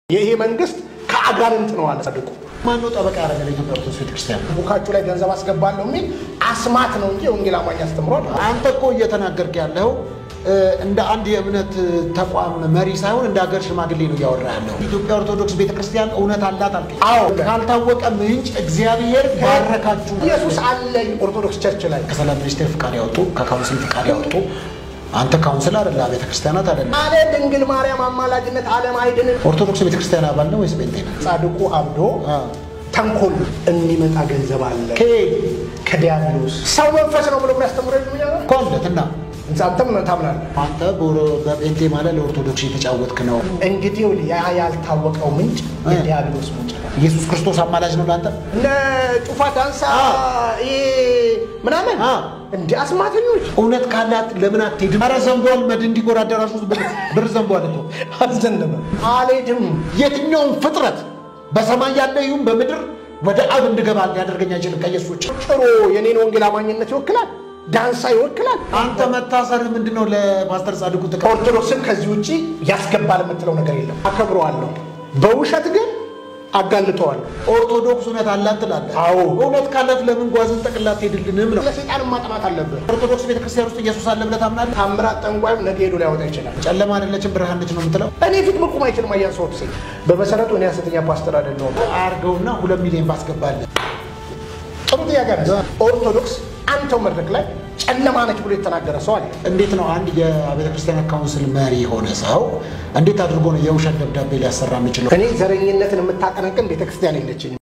ይሄ መንግስት ከአጋንንት ነው አለ ጻድቁ። ማነው ጠበቃ ያደረገ ለኢትዮጵያ ኦርቶዶክስ ቤተክርስቲያን? ቡካችሁ ላይ ገንዘብ አስገባለሁ የሚል አስማት ነው እንጂ ወንጌል አማኝ አስተምሯል። አንተ እኮ እየተናገርክ ያለው እንደ አንድ የእምነት ተቋም መሪ ሳይሆን እንደ ሀገር ሽማግሌ ነው እያወራ ያለው። ኢትዮጵያ ኦርቶዶክስ ቤተክርስቲያን እውነት አላት አልከኝ። አዎ። ካልታወቀ ምንጭ እግዚአብሔር ባረካችሁ። ኢየሱስ አለ ኦርቶዶክስ ቸርች ላይ ከሰላም ሚኒስቴር ፍቃድ ያወጡ ከካውንስል ፍቃድ ያወጡ አንተ ካውንስል አይደለ ቤተክርስቲያናት አይደለ አለ ድንግል ማርያም አማላጅነት ዓለም አይድንም። ኦርቶዶክስ ቤተክርስቲያን አባል ነው ወይስ ጴንጤ ነው? ጻድቁ አብዶ ተንኮል የሚመጣ ገንዘብ አለ ከየት ከዲያብሎስ ሰው መንፈስ ነው ብሎ የሚያስተምረ እኮ አለት እና አንተም ታምናለህ። አንተ በኦሮ- በጴንጤ ማለት ለኦርቶዶክስ የተጫወትክ ነው። እንግዲህ ይኸውልህ ያ ያልታወቀው ምንጭ የዲያብሎስ ምንጭ ነው። ኢየሱስ ክርስቶስ አማላጅ ነው ለአንተ። እነ ጩፋ ዳንሳ ይሄ ምናምን አ። እንደ አስማተኞች እውነት ካላት ለምን አትሄድም? ኧረ ዘንቧል። መድ እንዲጎር አዳራሽ ውስጥ ብር- ብር ዘንቧል እኮ። አዘነበ አልሄድም። የትኛውም ፍጥረት በሰማይ ያለ ይሁን በምድር ወደ አብ እንድገባ ሊያደርገኝ አይችልም ከኢየሱስ ውጭ። ጭሮ የኔን ወንጌል አማኝነት ይወክላል፣ ዳንሳ ይወክላል። አንተ መታሰር ምንድን ነው ለፓስተር ጻድቁ ጥቅም? ኦርቶዶክስን ከዚህ ውጭ ያስገባል የምትለው ነገር የለም። አከብረዋለሁ፣ በውሸት ግን አጋልጠዋለሁ። ኦርቶዶክስ እውነት አላት ትላለህ። አዎ። እውነት ካላት ለምን ጓዝን ጠቅላ አትሄድልንም ነው። ለሰይጣን ማጥናት አለብህ። ኦርቶዶክስ ቤተክርስቲያን ውስጥ ኢየሱስ አለ ብለህ ታምናለህ? ታምራት ጠንቋይም ነገ ሄዶ ሊያወጣ ይችላል። ጨለማ አይደለችም ብርሃን ነች ነው የምትለው? እኔ ፊት መቆም አይችልም። አያን ሰው ሴ በመሰረቱ እኔ ሐሰተኛ ፓስተር አይደለሁም። አያርገውና ሁለት ሚሊዮን ባስገባለን። ጥሩ ጥያቄ ነው። ኦርቶዶክስ አንተው መድረክ ላይ ጨለማ ነች ብሎ የተናገረ ሰው አለ። እንዴት ነው አንድ የቤተ ክርስቲያን ካውንስል መሪ የሆነ ሰው እንዴት አድርጎ ነው የውሸት ደብዳቤ ሊያሰራ የሚችለው? እኔ ዘረኝነትን የምታቀነቅን ቤተክርስቲያን የለችኝም።